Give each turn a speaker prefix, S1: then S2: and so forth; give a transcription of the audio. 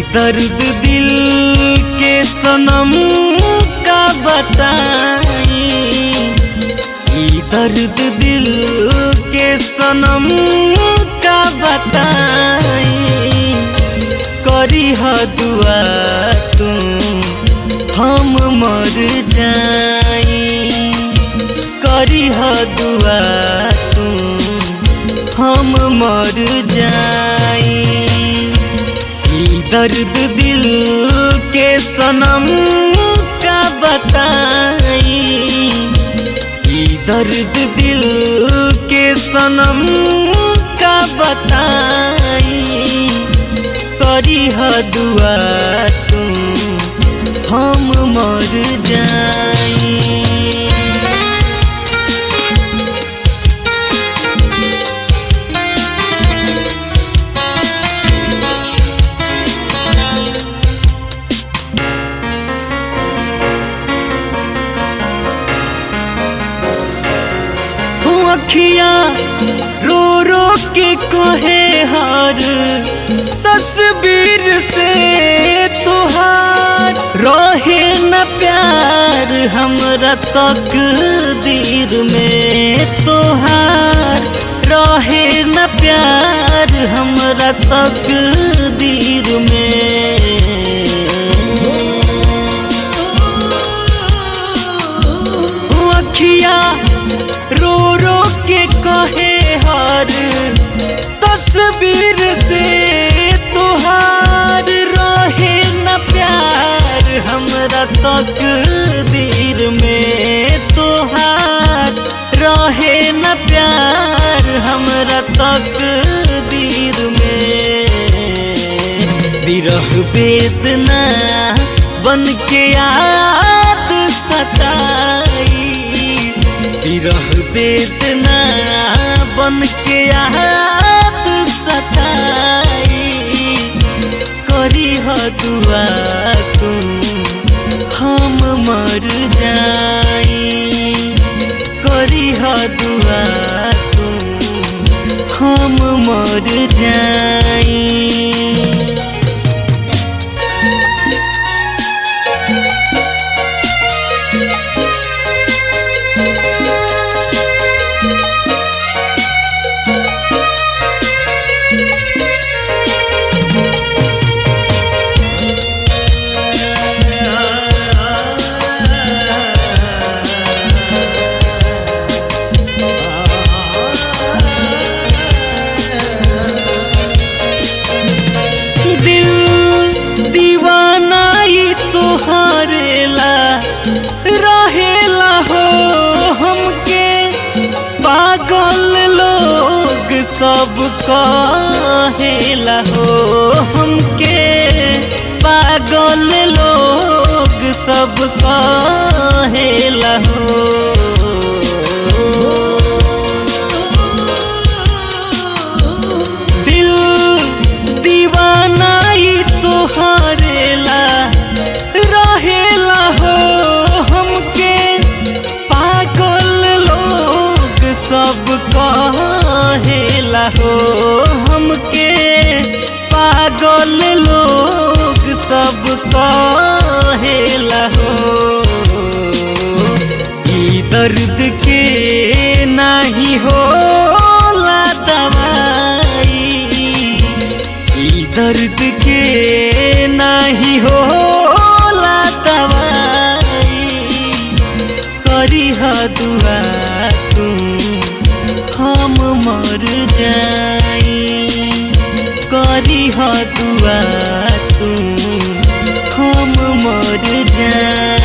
S1: दर्द दिल के सनम का बताई ई दर्द दिल के सनम का बताई करी ह दुआ तू हम मर जाई करी ह दुआ तू हम मर जाई ई दर्द दिल के सनम का बताई ई दर्द दिल के सनम का बताई करी ह दुआ तू हम मर जाई हो अखियां रो रो के कहे हार तस्वीर से तुहार रहे न प्यार हमरा तक दीर में तुहार रहे न प्यार हमरा तक दीर में अखिया रो रो के कहे हर तस्वीर से तुहार रहे न प्यार हमरा तक दीर में तुहार रहे न प्यार हमरा तक दीर में विरह वेदना बन के याद सताई विरह वेदना बन के याद सताई करी ह दुआ तू हम मर जाई करी ह दुआ तू हम मर जाई दिल दीवाना ही तोहारेला रहेला हो हमके पागल लोग सब कहेला हो हमके पागल लोग सब कहेला हो दिल दीवाना ही तोहारेला रहेला हो हमके पागल लोग सब कहेला हो हमके पागल लोग सब कहेला हो ई दर्द के नाही होला दवाई ई दर्द के नाही होला दवाई करी ह दुआ तू हम मर जाई करी ह दुआ तू हम मर जाई